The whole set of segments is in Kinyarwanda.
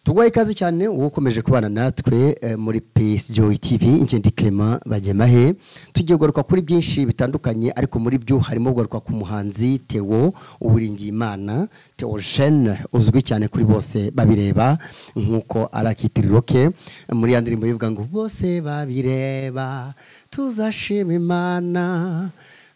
tuguhaye ikaze cyane uba ukomeje kubana natwe muri pisi joyi tivi ingendo Clement bagemahe tugiye kugaruka kuri byinshi bitandukanye ariko muri byo harimo kugaruka ku muhanzi tewo uburingiyimana tewo jene uzwi cyane kuri bose babireba nk'uko ari akitiriro ke muri ya ndirimbo yivuga ngo bose babireba tuzashima imana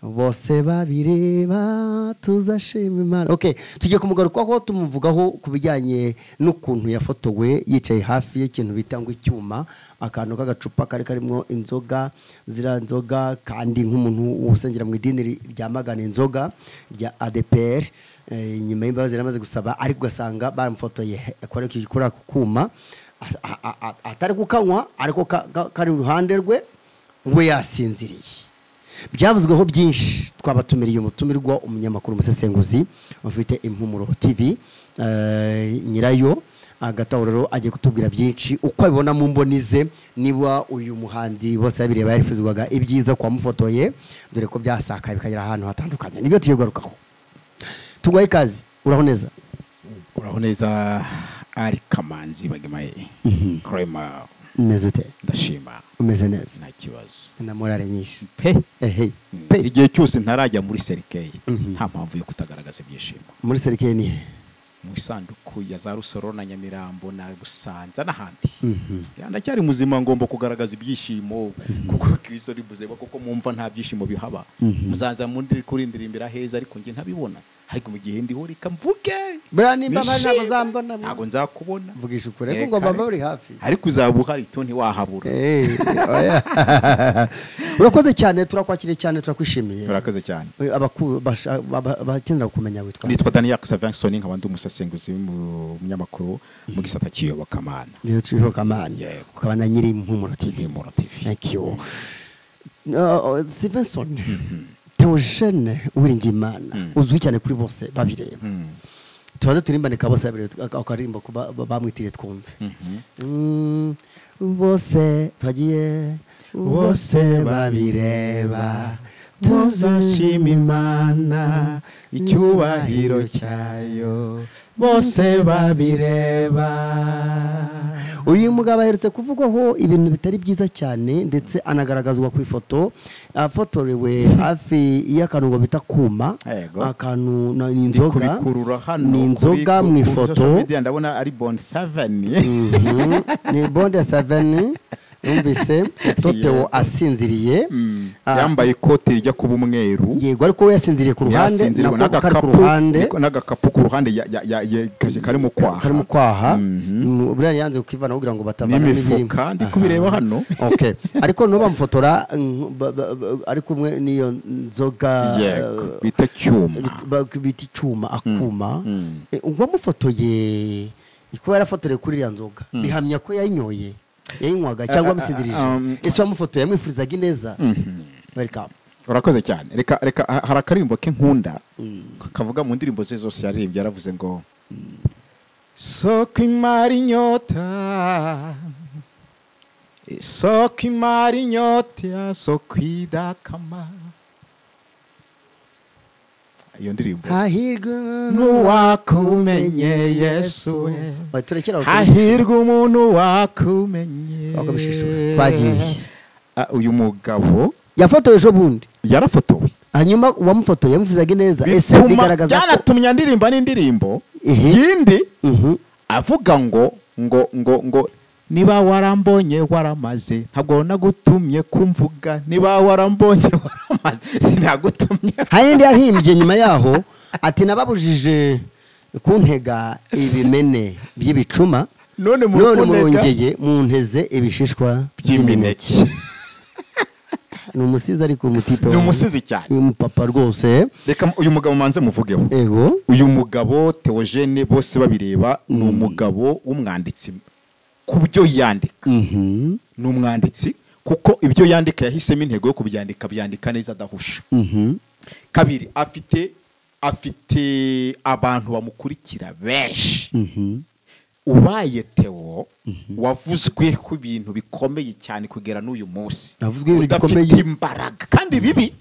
bose babireba tuzashima imana okay tugiye kumugarukaho tumuvugaho ku bijyanye n'ukuntu yafotowe yicaye hafi y'ikintu bita ngo icyuma akantu k'agacupa kari karimo inzoga ziriya nzoga kandi nk'umuntu usengera mu idini ryamagana inzoga rya adepr inyuma y'imbabazi yari amaze gusaba ariko ugasanga baramufotoye kuri ako kuma atari kukanywa ariko kari iruhande rwe we yasinziriye byavuzweho byinshi twabatumiriye umutumirwa umunyamakuru umusesenguzi ufite impumuro TV nyirayo agatahuriro agiye kutubwira byinshi uko abibona mu mboni ze niba uyu muhanzi bose babireba yarifuzwaga ibyiza ku wamufotoye dore ko byasakaye bikagera ahantu hatandukanye nibyo tugiye kugarukaho tugwaye ikaze uraho neza uraho neza ari kamanzi bagemaye kurema umeze ute ndashima umeze neza nta kibazo na morale nyinshi pe ehe pe igihe cyose ntarajya muri serikeyi Mhm. nta mpamvu yo kutagaragaza ibyishimo muri serikeye ni he mu isanduku ya za rusoro na nyamirambo na busanza n'ahandi Ya, ndacyari muzima ngomba kugaragaza ibyishimo kuko kirisito ari muzima kuko mumva nta byishimo bihaba Mhm. muzaza mundi kurindirimbira heza ariko njye ntabibona ariko mu gihe ndiho reka mvuge buriya nimba mpari ntabwo nishime. zambona ntabwo nzakubona mvugisha ukuri ariko Eh, ngomba kare. mba uri hafi ariko uzaba uhari to ntiwahabura Eh, oya. urakoze cyane turakwakiriye cyane turakwishimiye urakoze cyane Eh, abaku- basha- ba- bakenera kumenya witwa nitwa daniel savanson nkaba ndi umusesenguzi w'umunyamakuru mu gisata cy'iyobokamana Niyo turiho kamani Yego. ukaba na nyiri impumuro tv Impumuro TV. thank you Uh, stevenson teogene uwiringiyimana uzwi cyane kuri bose babireba tubanze turimbane bose babireba akaririmbo ko ba- ba- bamwitiriye twumve Mm, bose twagiye bose babireba tuzashima imana icyubahiro cyayo bose babireba uyu mugabo aherutse kuvugwaho ibintu bitari byiza cyane ndetse anagaragazwa ku ifoto afotorewe hafi y'akantu ngo bita kuma Yego. akantu na- ni ndi inzoga kubikurura hano ni inzoga kuri- mu kuri social ifoto media ndabona ari bon savani Mhm. ni bonde saveni yumvise totewo Yego. asinziriye Ah, yambaye ikote rijya kuba umweru yego ariko we yasinziriye ku ruhande yasinziriwe nako kari ku n'agakapu- ruhande niko- n'agakapu ku ruhande ya- ya- ya- ya- kaje- karimo kwaha karimo kwaha Mhm. Mm, buriya yanze kukivana kugira ngo batavana n'imifuka ndi kubireba hano okay ariko no bamufotora mm, ba- ba- ba- ari kumwe n'iyo nzoga Yego, eh, bita cyuma bit- ba- bita icyuma akuma Mm. Eh, uwamufotoye kuba yarafotorewe kuri iriya nzoga bihamya ko yayinyoye yayinywaga cyangwa amusindirije um, ese uwamufotoye yamwifurizaga ineza welcome urakoze cyane reka reka ha- hari akaririmbo ke nkunda kavuga mu ndirimbo ze zose yaririmbye yaravuze ngo soko imara inyota soko imara inyota soko idakama iyo ndirimbo hahirwe n'uwakumenye yesu we Oya, turekere aho hahirwa umuntu wakumenye Wakabishishura. Twagiye. Ah, uyu mugabo yafotowe ejo bundi yarafotowe hanyuma uwamufotoye yamwifurizaga ineza ese Bituma- bigaragaza ko byanatumye ndirimba n'indirimbo Ehe. yindi Mhm. avuga ngo ngo ngo ngo niba warambonye waramaze ntabwo nagutumye kumvuga niba warambonye waramaze sinagutumye hari n'indi yahimbye nyuma yaho ati nababujije kuntega ibimene by'ibicuma none none murunega- murongeye munteze ibishishwa By'imineke. ni umusizi ariko umutipe Ni wanjye. umusizi cyane. uyu mupapa rwose reka uyu mugabo manze muvugeho ego uyu mugabo teogene bose babireba ni umugabo w'umwanditsi ku byo yandika Mhm. ni umwanditsi kuko ibyo yandika yahisemo intego yo kubyandika byandika neza adahusha Mhm. kabiri afite afite abantu bamukurikira benshi Mhm. ubaye tewo wavuzweho ibintu bikomeye cyane kugera n'uyu munsi Navuzweho ibintu udafite bikomeye. imbaraga kandi bibi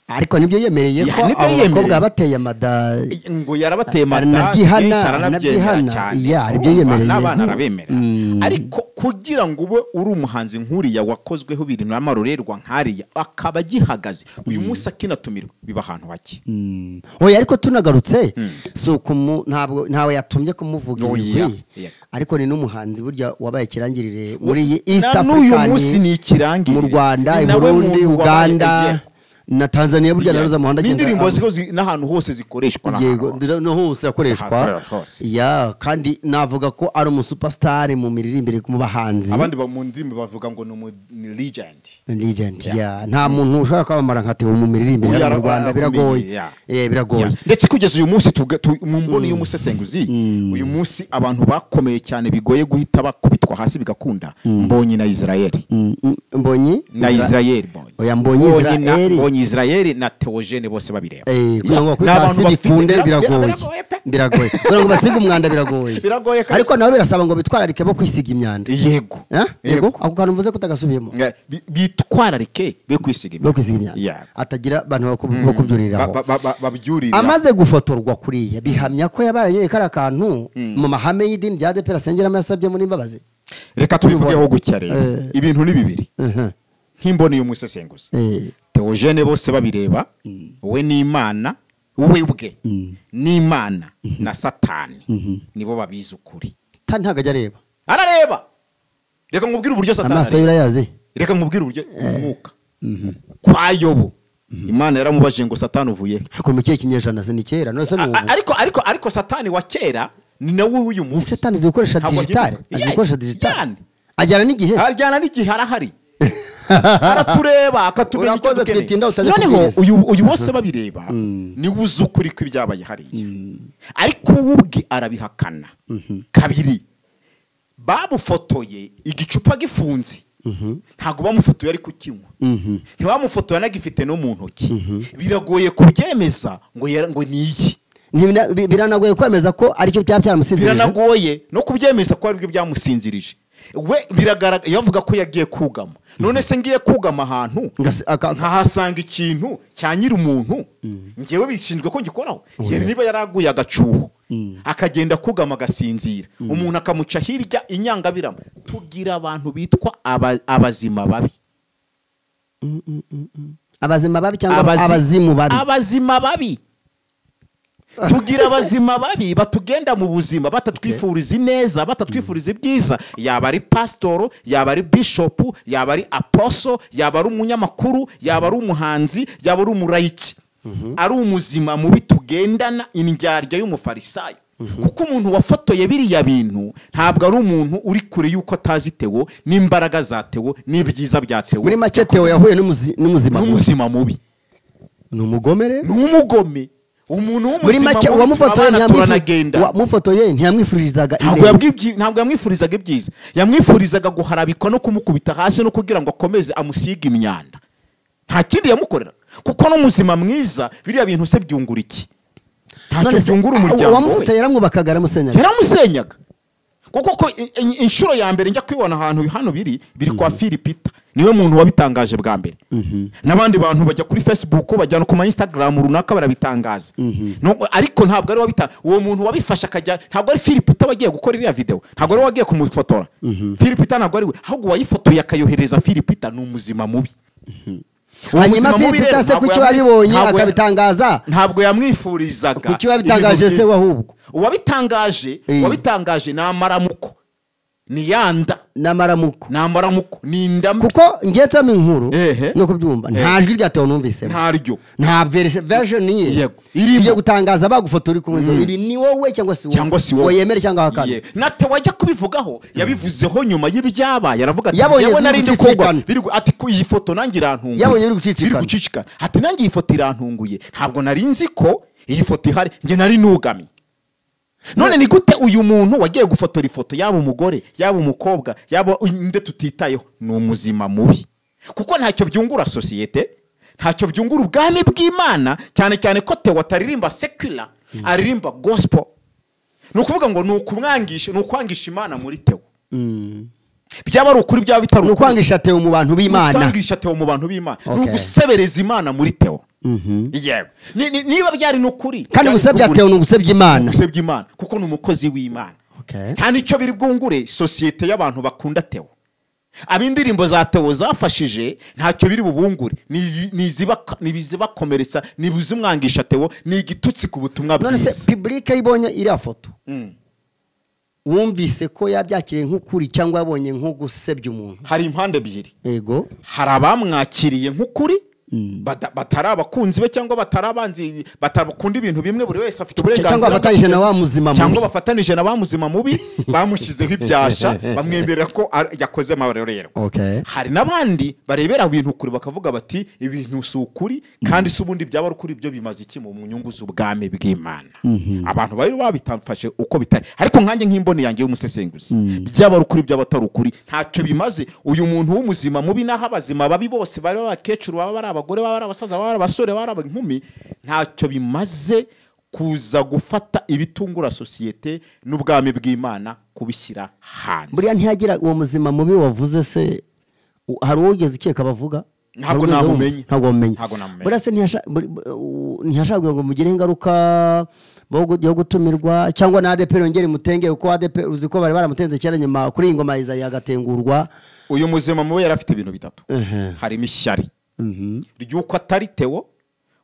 ariko nibyo yemereye Ya, ko nibyo abo bakobwa yemereye. bateye amada ngo yarabateye Ari amata nabyihana, byinshi ari aranabyemera nabyihana. cyane Ya, ari byo Urumva, yemereye. n'abana arabemera Mm. ariko kugira ngo ube uri umuhanzi nkuriya wakozweho ibintu n'amarorerwa nkariya akaba agihagaze uyu munsi akinatumirwa biba ahantu hake Mm. oya ariko tunagarutse si ukumu ntabwo ntawe yatumye kumuvuga Oya, ibigwi yeah. ariko ni n'umuhanzi burya wabaye ikirangirire muri iyi east Na n'uyu african munsi ni ikirangirire. mu rwanda Ni i nawe burundi muntu wabaye- uganda na tanzania burya Yeah. nazo z'amahanga n'indirimbo ziriho zi- n'ahantu hose zikoreshwa n'ahantu yego hose. ndira- no hose akoreshwa Ahantu hose. ya kandi navuga ko ari umusupasitari mu miririmbire mu bahanzi abandi ba- mu ndimi bavuga ngo ni umu- ni legend legend ya nta muntu ushobora kwamamara nka Theo mu miririmbire Uyu hano mu araba- Rwanda arabumenye, biragoye yeah. eh biragoye Yeah. ndetse kugeza uyu munsi tuga- tu- mu mboni y'umusesenguzi uyu munsi abantu bakomeye cyane bigoye guhita bakubitwa hasi bigakunda mbonye na israeli Mm, mm, mbonyi na Isra- israeli mbonye Oya, Mbonyi Mbonyi na- Israel. mbonyi israeli na teogene bose babireba Eh, kugira ngo Yeah. bakubite Ni abantu hasi bafite- bikunde bira- bira- biragoye pe. biragoye kugira ngo basige umwanda biragoye Biragoye kabisa. ariko nabo birasaba ngo bitwararike bo kwisiga imyanda yego Eh? yego ako kantu mvuze ko utagasubiyemo Nga- bi- bitwararike be kwisiga bo imyanda. kwisiga imyanda Yeah. atagira abantu baku- bo kubyuriraho Ba- ba- ba- babyurira amaze gufotorwa kuriya bihamya ko yabaranyoye kariya kantu mu mahame y'idini rya adepera asengeramo yasabye muri imbabazi reka tubivugeho gutya rero Eh. ibintu ni bibiri Mhm. nk'imboni y'umusesenguzi Eh, teogene bose babireba we n'imana we bwe n'imana na satani nibo babizi ukuri ta ntabwo ajya areba arareba reka nkubwire uburyo satani amaso ye areba. urayazi reka nkubwire uburyo umwuka kwa yobo imana yaramubajije ngo satani uvuyehe ariko mu kihe kinyejana se ni kera none se ni A- a- ubu ariko ariko ariko satani wa kera ni nawe w'uyu munsi satani azi gukoresha Ntabwo digitari agihinduka. azi Yes, gukoresha digitari yani. ajyana n'igihe ajyana n'igihe arahari aratureba akatumenya icyo Urakoze dukeneye twitinda utajya noneho kubwiriza. uyu uyu bose babireba niwe uzi ukuri kw'ibyabaye hariya ariko we ubwe arabihakana kabiri babufotoye igicupa gifunze ntabwo bamufotoye ariko ukinywa ntibamufotoye anagifite no mu ntoki biragoye kubyemeza ngo yera- ngo ni iki Ntibina- bi- biranagoye kwemeza ko aricyo byaba byaramusinzirije biranagoye no kubyemeza ko aribyo byamusinzirije we biragaragara yavuga ko yagiye kugama none se ngiye kugama ahantu Ngasi- aka- nkahasanga ikintu cya nyiri umuntu ngewe bishinzwe ko ngikoraho yari niba yaraguye agacuho akagenda kugama agasinzira umuntu akamuca hirya inyangabirama tugira abantu bitwa aba- abazima babi abazima babi cyangwa Abazi- abazimu babi abazima babi tugira abazima babi batugenda mu buzima batatwifuriza ineza batatwifuriza ibyiza yaba ari pasitoro yaba ari bishopu yaba ari aposo yaba ari umunyamakuru yaba ari umuhanzi yaba ari umurayiki ari umuzima mubi tugendana indyarya y'umufarisayo kuko umuntu wafotoye biriya bintu ntabwo ari umuntu uri kure y'uko atazi tewo n'imbaraga za tewo n'ibyiza bya tewo muri make Theo yahuye n'umuzi- n'umuzima mubi. n'umuzima mubi ni umugome rero ni umugome umuntu muri w'umuzima make mubi uwamufotoye turabana turanagenda ntiyamwifu- uwamufotoye ntiyamwifurizaga ntabwo yabwibyi- ntabwo yamwifurizaga ibyiza yamwifurizaga guharabikwa no kumukubita hasi no kugira ngo akomeze amusiga imyanda nta kindi yamukorera kuko n'umuzima mwiza biriya bintu se byungura iki ntacyo None se, byungura ah, umuryango uwamufotoye we yaramwubakaga aramusenyaga yaramusenyaga kuko ko i- i- inshuro ya mbere njya kwibona ahantu hano biri biri kwa filipita niwe muntu wabitangaje bwa mbere n'abandi bantu bajya kuri facebook bajya no ku ma instagram runaka barabitangaza No- ariko ntabwo ari wabita uwo muntu wabifashe akajya ntabwo ari filipita wagiye gukora iriya video ntabwo ari we wagiye kumufotora filipita ntabwo ari we ahubwo uwayifotoye akayohereza filipita ni umuzima mubi Uwo hanyuma muzima mubi philip rero se ntabwo kuki yamwi- wabiboye ntabwo ya- akabitangaza ntabwo yamwifurizaga Kuki wabitangaje ibintu se byiza. wahubwo? uwabitangaje Eh. uwabitangaje ni amaramuko ni yanda n'amaramuko ni amaramuko ni indamu kuko ngiye nsoma inkuru Ehe. no kubyumva nta jwi rya Theo numvisemo ntaryo nta version ye Yego. Irimo. tugiye gutangaza bagufotora uri kumwe ibi ni wowe cyangwa si wowe cyangwa si wowe yemere cyangwa ahakana Ye. nate wajya kubivugaho yabivuzeho nyuma y'ibyabaye aravuga ati Yabonye yewe ziri nari ndi gucicikana. kugwa biri gu- ati ku iyi foto nanjye irantunguye Yabonye biri gucicikana. Biri gucicikana ati nanjye iyi foto irantunguye ntabwo nari nzi ko iyi foto ihari njye nari nugamye none ni gute uyu muntu wagiye gufotora ifoto yaba umugore yaba umukobwa yaba inde tutitayeho ni umuzima mubi kuko ntacyo byungura sosiyete ntacyo byungura ubwami bw'imana cyane cyane ko tewo ataririmba sekula aririmba gospel ni ukuvuga ngo ni ukumwangisha ni ukwangisha imana muri tewo byaba ari ukuri byaba bitari ni ukwangisha Theo mu bantu ni b'imana ukwangisha tewo mu bantu b'imana ni Okay. ugusebereza imana muri tewo yego Ni- ni- niba byari ni ukuri kandi byari gusebya ukuri. atewe ni ugusebya imana gusebya imana kuko ni umukozi w'imana Okay. nta n'icyo biri bwungure sosiyete y'abantu bakunda tewo ab'indirimbo za tewo zafashije ntacyo biri bubungure Ni- ni izibaka- ni ibizibakomeretsa ni ibizimwangisha tewo ni igitutsi ku butumwa none se bwiza pibulike ibonye iriya foto Mm. wumvise ko yabyakiriye nk'ukuri cyangwa yabonye nko gusebya umuntu hari impande ebyiri yego hari abamwakiriye nk'ukuri bata- batari abakunzi be cyangwa batari abanzi batakunda ibintu bimwe buri wese afite uburenganzira cyangwa abatanije na wa muzima mubi. cyangwa bafatanije na bamuzima mubi bamushyizeho ibyasha bamwemerera ko ar- yakoze amarorerwa Okay. hari n'abandi barebera ibintu kure bakavuga bati ibintu si ukuri kandi se ubundi byaba ari ukuri byo bimaze iki mu nyungu z'ubwami bw'imana abantu bari babitafashe uko bitari ariko nkanjye nk'imboni yanjye y'umusesenguzi byaba ari ukuri byaba atari ukuri ntacyo bimaze uyu muntu w'umuzima mubi n'aho abazima babi bose bari abakecuru baba bari abagore baba ari abasaza baba ari abasore baba ari inkumi ntacyo bimaze kuza gufata ibitungura sosiyete n'ubwami bw'imana kubishyira hanze buriya ntiyagira uwo muzima mubi wavuze se u- hari uwo wigeze ukeka bavuga Ntabwo Hari uwo wigeze wumva? namumenye. ntabwo wamumenye Ntabwo namumenye. buriya se ntiyasha- buri- bu- u- ntiyashaka kugira ngo mugire ingaruka bo gu- yo gutumirwa cyangwa na adeperi yongere imutenge kuko adeperi uzi ko bari baramutenze kera nyuma kuri iyi ngoma ya Isaiah agatengurwa uyu muzima mubi yari afite ibintu bitatu Ehe. harimo ishyari Mhm. ry'uko atari tewo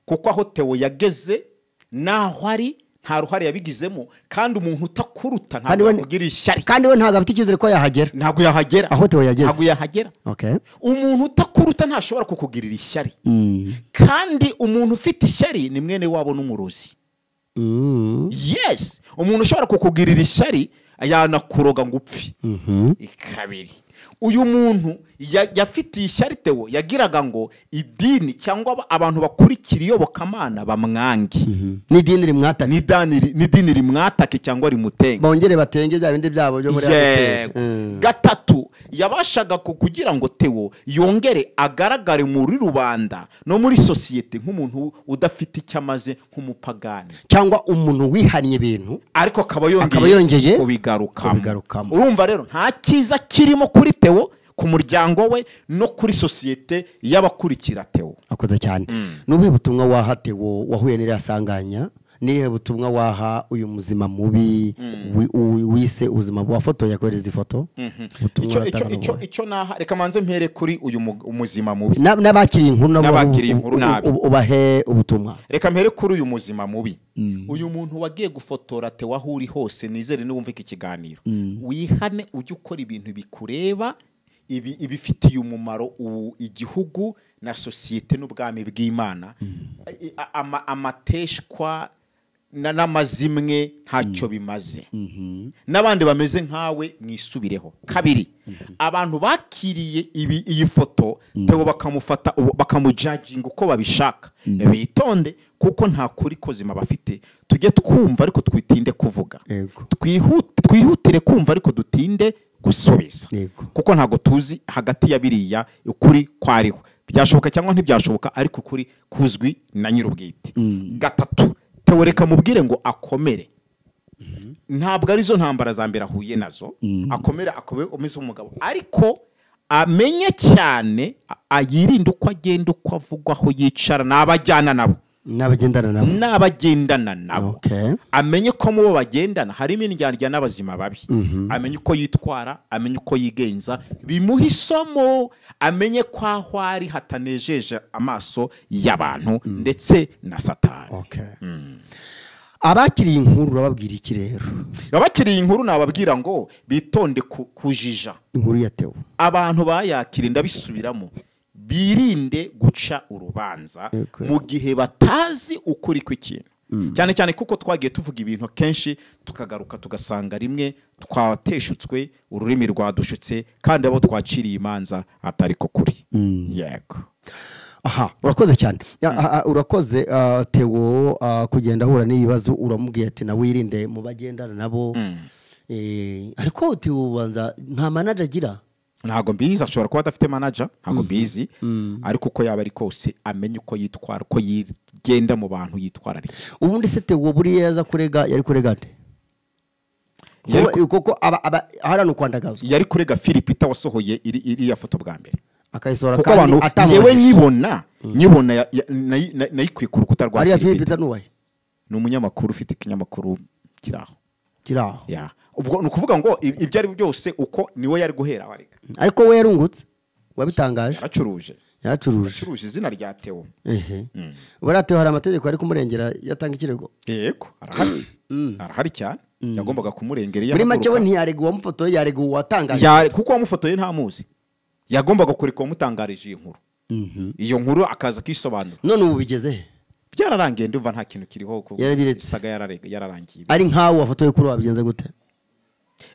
kuko aho tewo yageze n'aho ari nta ruhare yabigizemo kandi umuntu utakuruta Kandi ntabwo we- yakugira ishyari kandi we ntabwo afite icyizere ko yahagera ntabwo yahagera Aho Theo yageze. ntabwo yahagera okay umuntu utakuruta ntashobora kukugirira ishyari Mm. kandi umuntu ufite ishyari ni mwene wabo n'umurozi Mm. yes umuntu ushobora kukugirira ishyari yanakuroga ngo upfe kabiri uyu muntu ya- yafitiye ishyari tewo yagiraga ngo idini cyangwa aba- abantu bakurikira iyobokamana bamwange n'idini rimwataka N'idani ri- n'idini rimwatake cyangwa rimutenge bongere batenge bya bindi byabo byo muri adeperi yego gatatu yabashaga ku- kugira ngo tewo yongere agaragare muri rubanda no muri sosiyete nk'umuntu udafite icyo amaze nk'umupagani cyangwa umuntu wihannye ibintu ariko akaba Akaba yongeye yongeye kubigarukamo kubigarukamo. urumva rero nta cyiza kirimo kuri tewo ku muryango we no kuri sosiyete y'abakurikira tewo akoze cyane ni ubuhe butumwa waha tewo wahuye n'iriya sanganya ni ubuhe butumwa waha uyu muzima mubi wi- u- wise ubuzima wafotoye akohereza ifoto Ubutumwa Icyo- uratanga icyo- ni icyo- ubuhe? icyo naha reka manze mpere kuri uyu mu- umuzima mubi Na- n'abakiriye inkuru nabo N'abakiriye u- inkuru u- nabi. u- ubahe ubutumwa reka mpere kuri uyu muzima mubi uyu muntu wagiye gufotora tewo aho uri hose nizere niwumva iki kiganiro wihane ujye ukora ibintu bikureba ibi- ibifitiye umumaro u- igihugu na sosiyete n'ubwami bw'imana I- a- ama- amateshwa na- n'amazimwe ntacyo bimaze n'abandi bameze nkawe mwisubireho kabiri abantu bakiriye ibi- iyi foto tewo bakamufata ubu- bakamujajinga uko babishaka bitonde kuko nta kuri kuzima bafite tujye twumva ariko twitinde kuvuga Yego. Twihute- twihutire kumva ariko dutinde gusubiza Yego. kuko ntabwo tuzi hagati ya biriya ukuri kwariho byashoboka cyangwa ntibyashoboka ariko ukuri kuzwi na nyir'ubwite gatatu teworeka mubwire ngo akomere ntabwo arizo ntambara za mbere ahuye nazo akomera akomeze umugabo ariko amenye cyane a- ayirinde uko agenda uko avuga aho yicara n'abajyana nabo n'abagendana nabo n'abagendana nabo Okay. amenye ko mu bo bagendana harimo indyarya n'abazima babi amenye uko yitwara amenye uko yigenza bimuha isomo amenye ko aho ari hatanejeje amaso y'abantu ndetse na satani Okay. abakiriye inkuru urababwira iki rero abakiriye inkuru nababwira ngo bitonde ku- kujija inkuru ya tewo abantu bayakira ndabisubiramo birinde guca urubanza Yego. mu gihe batazi ukuri kw'ikintu cyane cyane kuko twagiye tuvuga ibintu kenshi tukagaruka tugasanga rimwe twateshutswe ururimi rwadushutse kandi abo twaciriye imanza atari ko kuri yego aha urakoze cyane Ya, aha, urakoze ah, tewo ah, kugenda ahura n'ibibazo uramubwiye ati nawe wirinde mu bagendana nabo Eh, ariko tewo ubanza nta manaje agira ntabwo mbizi ashobora kuba adafite manaja ntabwo mbizi ariko uko yaba ari kose amenye uko yitwara uko yigenda mu bantu yitwararika ubundi se tewo buriya yaza kurega yari kurega nde Yari Kuba- kuko aba- aba- ahorana ukwandagazwa yari kurega filipita wasohoye iri- iriya foto bwa mbere akayisohora kuko kandi abantu atamubajije. ngewe nkibona nyibona ya- ya- nayi- nayi- nayikuye ku rukuta rwa ariya Philip. philipita nubahe ni umunyamakuru ufite ikinyamakuru kiri aho kiri aho Ya. ubwo ni ukuvuga ngo i- ibyo ari byo byose uko niwe yari guhera arega ariko we yarungutse wabitangaje yaracuruje yaracuruje yaracuruje izina rya tewo ehe baratewe hari amategeko ari kumurengera yatanga ikirego yego arahari arahari cyane yagombaga kumurengera iyo muri make we ahaguruka. ntiyarega uwamufotoye yarega uwatangaje Ya- kuko wamufotoye ntamuzi yagombaga kureka uwamutangarije iyi nkuru Mhm. iyo nkuru akaza akisobanura none ubu bigeze he byararangiye ndumva nta kintu kiriho kuko Yarabiretse. isaga yarare- yararangiye ari nkawe wafotoye kuri wabigenze gute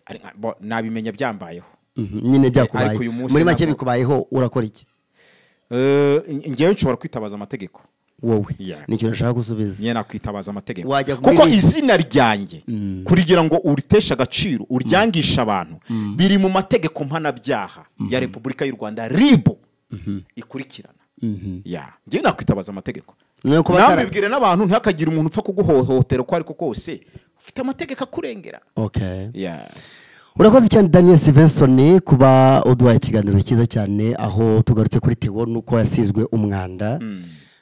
Ari nka- bo- nabimenya byambayeho Mhm, nyine byakubaye Ariko uyu munsi muri make ntabwo- bikubayeho urakora iki Eh, ngewe nshobora kwitabaza amategeko wowe Yeah. ni ikintu nashaka gusubiza nyine nakwitabaza amategeko Wajya muri kuko list. izina ryanjye kurigira ngo uriteshe agaciro uryangisha abantu biri mu mategeko mpanabyaha ya repubulika y'u rwanda ribu ikurikirana Ya. ngewe nakwitabaza amategeko Ni uko batara- nawe bibwire n'abantu ntihakagire umuntu upfa kuguhohotera uko ariko kose ufite amategeko akurengera okay Ya. urakoze cyane daniel stevenson kuba uduhaye ikiganiro cyiza cyane aho tugarutse kuri tewo nuko yasizwe umwanda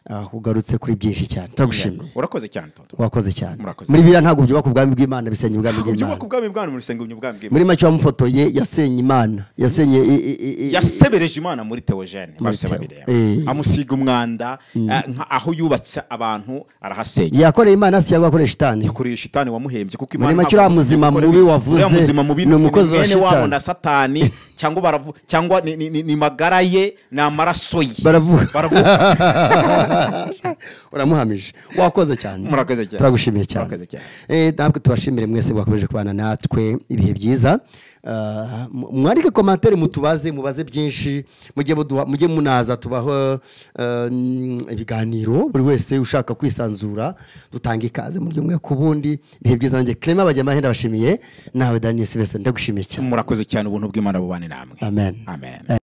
aho ugarutse kuri byinshi cyane turagushimiye urakoze cyane tonto wakoze cyane Murakoze. muri biriya ntabwo byubaka ubwami bw'imana bisenya ubwami bw'imana ubyubaka ubwami bwanyu mu rusengero ubwami bw'imana muri make wamufotoye yasenye imana yasenye i- i- i- i- yasebereje imana muri teogene Muri bose Theo, babireba eh. amusiga umwanda eh, nka- aho yubatse abantu arahasenya yakoreye imana si cyangwa akoreye shitani yakoreye shitani wamuhembye kuko Muri make ntabwo uriya muzima ikora mubi ibi- wavuze uriya muzima mubi ni umukozi wa mwene wabo shitani. na satani cyangwa baravu cyangwa ni, ni, ni, ni magara ye ni amaraso ye baravuga baravuga uramuhamije wakoze cyane Murakoze cyane. turagushimiye cyane Murakoze cyane. Eh, ntabwo tubashimire mwese mwakomeje kubana natwe ibihe byiza Ah, mu- mwandike komantere mutubaze mubaze byinshi mujye muduha- mujye munaza tubaho eh, mm, ibiganiro buri wese ushaka kwisanzura dutanga ikaze mu ry'umwe ku bundi ibihe byiza nanjye clement bajyamahe ndabashimiye nawe daniel sylvestre ndagushimiye cyane murakoze cyane ubuntu bw'imana bubane namwe amen amen